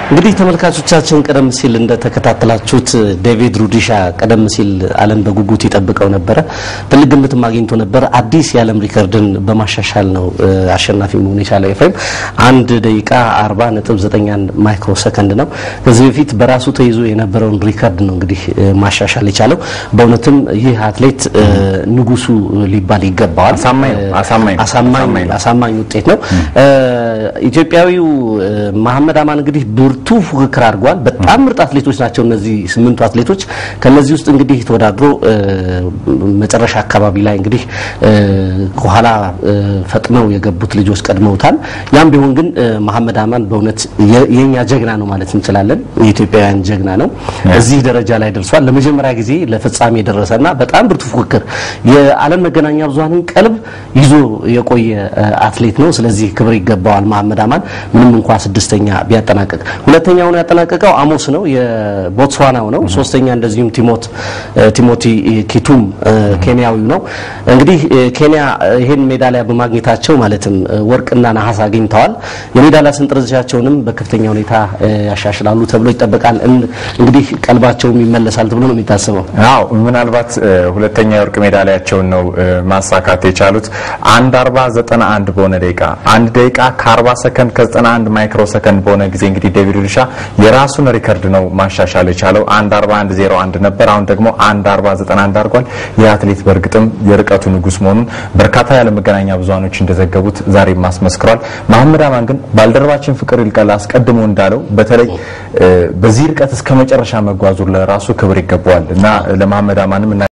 እንግዲህ ተመልካቾቻችን ቀደም ሲል እንደተከታተላችሁት ዴቪድ ሩዲሻ ቀደም ሲል ዓለም በጉጉት ይጠብቀው ነበረ። ትልቅ ግምትም አግኝቶ ነበር። አዲስ የዓለም ሪከርድን በማሻሻል ነው አሸናፊ መሆን የቻለው። ኤፍሬም አንድ ደቂቃ 40 ነጥብ 91 ማይክሮ ሰከንድ ነው። ከዚህ በፊት በራሱ ተይዞ የነበረውን ሪከርድ ነው እንግዲህ ማሻሻል የቻለው። በእውነትም ይህ አትሌት ንጉሱ ሊባል ይገባዋል። አሳማኝ ውጤት ነው። ኢትዮጵያዊው መሐመድ አማን እንግዲህ ብርቱ ፉክክር አድርጓል። በጣም ምርጥ አትሌቶች ናቸው እነዚህ ስምንቱ አትሌቶች። ከነዚህ ውስጥ እንግዲህ ተወዳድሮ መጨረሻ አካባቢ ላይ እንግዲህ ከኋላ ፈጥነው የገቡት ልጆች ቀድመውታል። ያም ቢሆን ግን መሐመድ አማን በእውነት የኛ ጀግና ነው ማለት እንችላለን። የኢትዮጵያውያን ጀግና ነው። እዚህ ደረጃ ላይ ደርሷል። ለመጀመሪያ ጊዜ ለፍጻሜ የደረሰና በጣም ብርቱ ፉክክር የዓለም መገናኛ ብዙሃንን ቀልብ ይዞ የቆየ አትሌት ነው። ስለዚህ ክብር ይገባዋል መሐመድ አማን ምንም እንኳ ስድስተኛ ቢያጠናቀቅ ሁለተኛውን ያጠናቀቀው አሞስ ነው የቦትስዋናው ነው። ሶስተኛ እንደዚሁም ቲሞቲ ኪቱም ኬንያዊው ነው። እንግዲህ ኬንያ ይሄን ሜዳሊያ በማግኘታቸው ማለትም ወርቅና ነሐስ አግኝተዋል። የሜዳሊያ ሰንጠረዣቸውንም በከፍተኛ ሁኔታ ያሻሽላሉ ተብሎ ይጠበቃል። እንግዲህ ቀልባቸውም ይመለሳል ተብሎ ነው የሚታሰበው። አዎ ምናልባት ሁለተኛ የወርቅ ሜዳሊያቸውን ነው ማሳካት የቻሉት አንድ አርባ ዘጠና አንድ በሆነ ደቂቃ አንድ ደቂቃ ከአርባ ሰከንድ ከዘጠና አንድ ማይክሮ ሰከንድ በሆነ ጊዜ እንግዲህ ዴቪድ ሩዲሻ የራሱን ሪከርድ ነው ማሻሻል የቻለው። አንድ አርባ አንድ ዜሮ አንድ ነበር። አሁን ደግሞ አንድ አርባ ዘጠና አንድ አድርጓል። ይህ አትሌት በእርግጥም የርቀቱ ንጉስ መሆኑን በርካታ የዓለም መገናኛ ብዙሃኖች እንደዘገቡት ዛሬም ማስመስክሯል። መሐመድ አማን ግን ባልደረባችን ፍቅር ይልቀል አስቀድሞ እንዳለው በተለይ በዚህ ርቀት እስከ መጨረሻ መጓዙ ለራሱ ክብር ይገባዋል እና ለመሐመድ አማንም